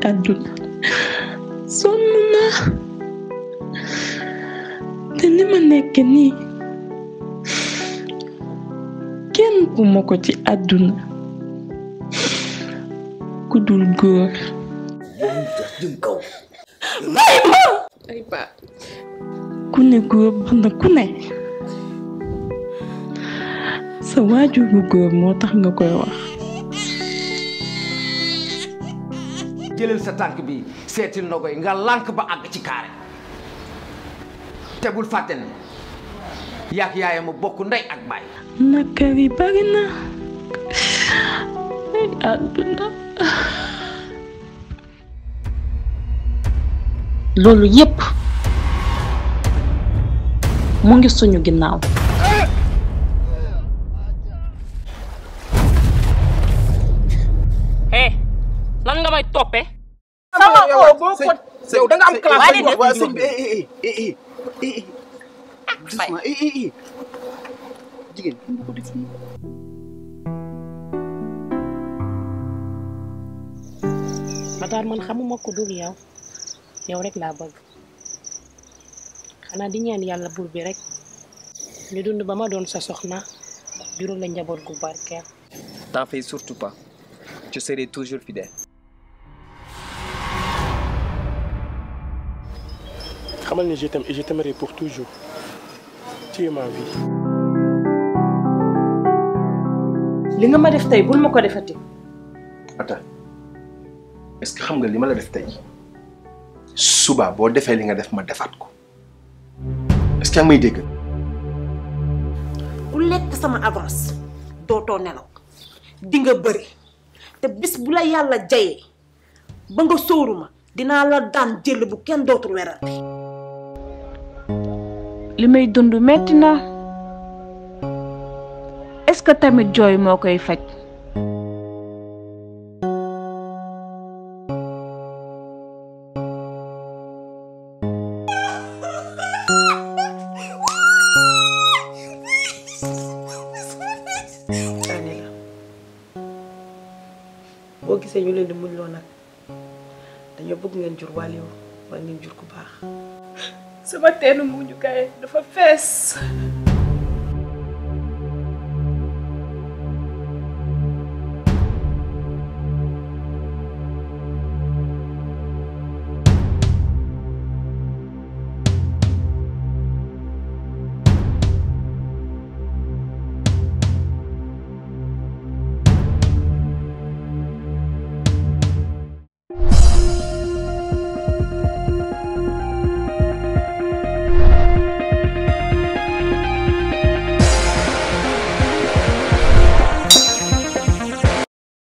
àdduna sonn naa te ni ma nekk nii kenn bu ma ko ci àdduna ku dul góor jëm kaw bàyyi ma ay ba ku ne góor ba na ku ne sa waajur bu góor moo tax nga koy wax jëlal sa tànk bi seetil na koy nga lànk ba àgg ci kaare te bul fàtte ne yaak yaayam a bokk ndey ak baay nakar yi bari na ay àdduna loolu yépp mu ngi suñu ginnaaw eh lan nga may toppe sama oo boo ko yow da nga am classe waaye boo de- sëñ bi eh eh eh eh eh eh doucement eh eh eh jigéen bu ko def nii Matar man xamuma ko dul yow yow rek laa bëgg xanaa di ñaan yàlla buur bi rek ñu dund ba ma doon sa soxna jural la njaboot gu barkeel T'en fais surtout pas. Je serai toujours fidèle. xamal ni je t'aime et je t'aimerai pour toujours tu es ma vie. li nga ma def tey bul ma ko defati Ata est-ce que xam nga li ma la def tey suba boo defee li nga def ma defaat ko est-ce que yaa ngi may dégg. ku lekk sama avance dootoo nelaw di nga bëri te bis bu la yàlla jayee ba nga sóoru ma dinaa la daan jël bu kenn dootul werante li may dund metti na est-ce que tamit jooy moo koy faj daane la boo gisee ñu leen di muñ loo nag dañoo bëgg ngeen jur wàlliwu wala ngeen jur ku baax sama teenu muñukaay dafa fees